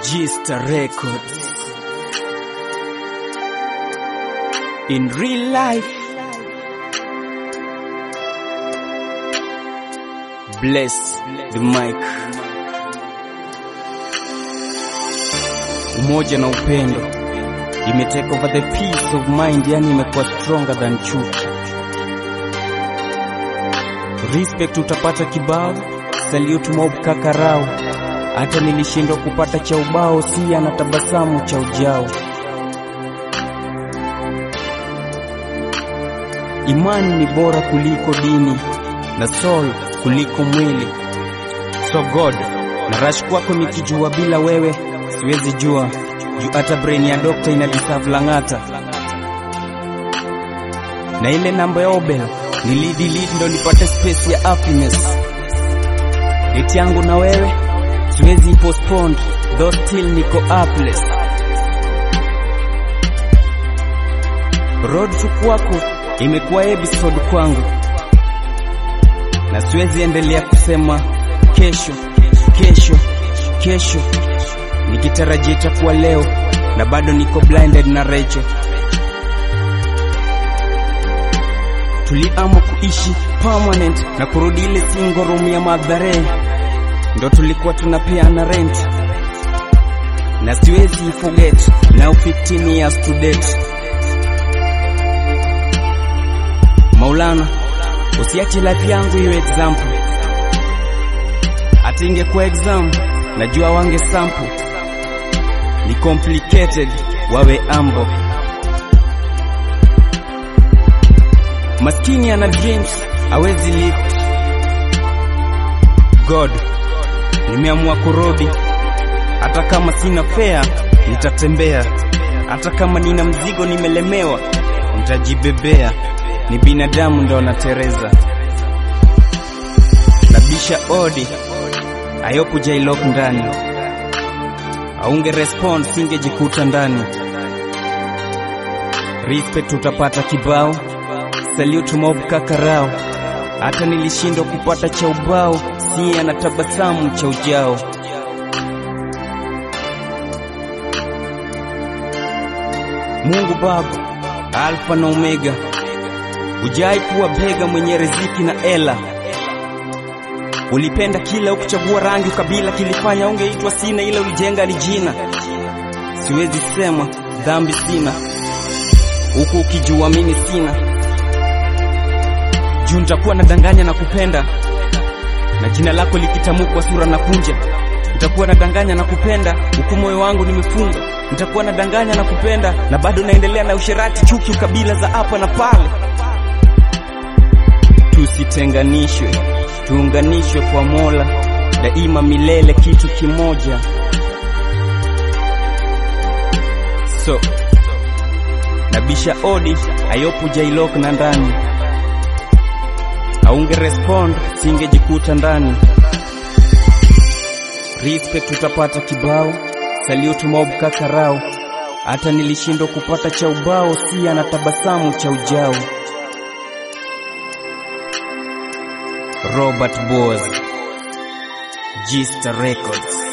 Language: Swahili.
Gista Records. In real life, bless the mic. Umoja na upendo imetake over the peace of mind, yani imekuwa stronger than chuki. Respect utapata kibao, salute mob kakarao hata nilishindwa kupata cha ubao, si ana tabasamu cha ujao. Imani ni bora kuliko dini na soul kuliko mwili. So God, na rush kwako nikijua bila wewe siwezi jua, juu hata brain ya dokta ina deserve lang'ata, na ile namba ya Obel nilidelete ndo nipate space ya happiness. Date yangu na wewe siwezi postpone though still niko upless. Road to kwako imekuwa episode kwangu, na siwezi endelea kusema kesho kesho kesho, nikitarajia itakuwa leo na bado niko blinded na Rachel. Tuliamua kuishi permanent na kurudi ile single room ya Mathare ndo tulikuwa tunapeana rent na siwezi forget now 15 years to date. Maulana, usiache life yangu iwe example, hata ingekuwa exam najua wange sample, ni complicated wawe ambo. Maskini ana dreams hawezi lift. God nimeamua kurudi, hata kama sina fea nitatembea, hata kama nina mzigo nimelemewa nitajibebea. Ni binadamu ndo anatereza. Nabisha odi ayopu jailok ndani, aunge respond singejikuta ndani. Respect utapata kibao, salute mob kakarao hata nilishindwa kupata cha ubao, si ana tabasamu cha ujao. Mungu Baba, Alfa na Omega, hujai kuwa bega mwenye riziki na ela. Ulipenda kila ukuchagua rangi, ukabila kilifanya ungeitwa sina, ila ulijenga lijina. Siwezi sema dhambi sina, huku ukijua mimi sina juu nitakuwa nadanganya na kupenda, na jina lako likitamukwa sura na kunja. Nitakuwa nadanganya na kupenda, huku moyo wangu nimefunga. Nitakuwa nadanganya na kupenda, na bado naendelea na usherati, chuki, ukabila za hapa na pale. Tusitenganishwe, tuunganishwe kwa Mola daima milele, kitu kimoja. So nabisha odi ayopu jailok na ndani aunge respond singejikuta ndani. Respect utapata kibao, salute mob kakarao, hata nilishindwa kupata cha ubao, si ana tabasamu cha ujao. Robert Boaz, Gista Records.